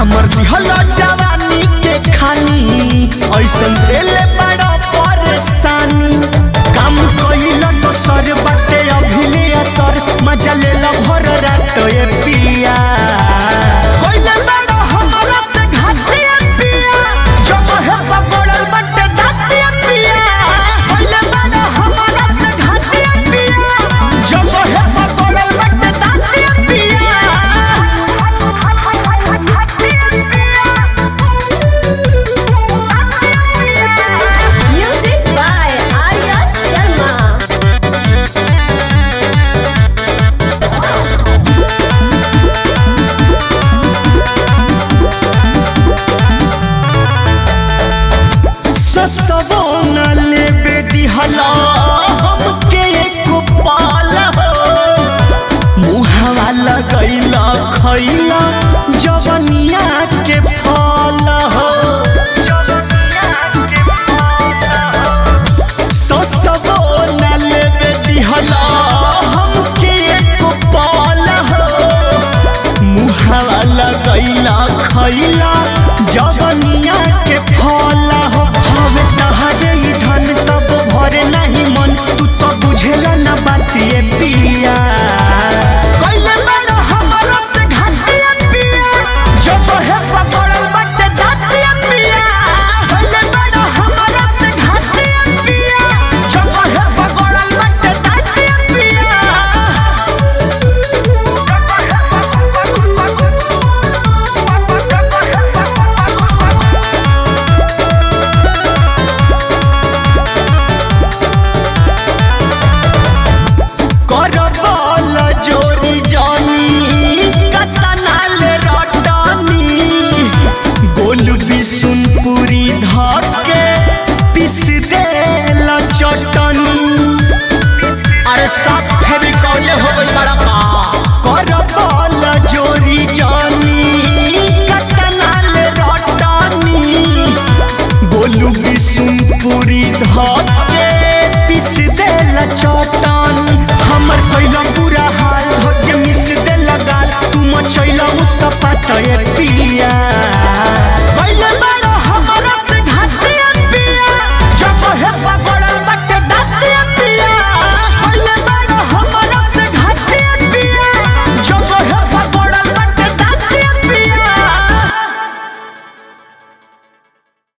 हमर दिहल जवानी के खानी ऐसन देले बड़ा परेशानी काम कइल दोसर बाटे अभिले असर मजा लेला भर रात ए पिया कइले बड़ा हमरा से घाटिया पिया जब है पकड़ल बाटे दातिया पिया कइले बड़ा हमरा से घाटिया पिया जब है पकड़ल बाटे दातिया पिया Music by Arya Sharma. सस्तवो न लेबे दिहला हमके एको पाल हो मुहावा लगैला खैला जवनिया के फल हो सस्तवो न लेबे दिहला हमके एको पाल हो मुहावा लगैला खैला जवनिया के फल हो हवे तहरे ई धन तब भरे नहीं मन तू तो बुझेला न बातिए पिया कइले बड़ा हमरा से घाटिया पिया जब है पकड़ल बटे दातिया पिया कइले बड़ा हमरा से घाटिया पिया जब है पकड़ल बटे दातिया पिया करबल जोरी जानी कतनाल रटनी गोल बिसुनपुरी धके पिस देल चटनी अरे सब फेविकॉले हो गई बड़ा का करबल जोरी जानी कतनाल रटनी गोलू बिसुनपुरी धके पिस देल चटन हमर कैला पूरा हाल धके मिस देल गाल तू मचैला उत्तपा तय पिया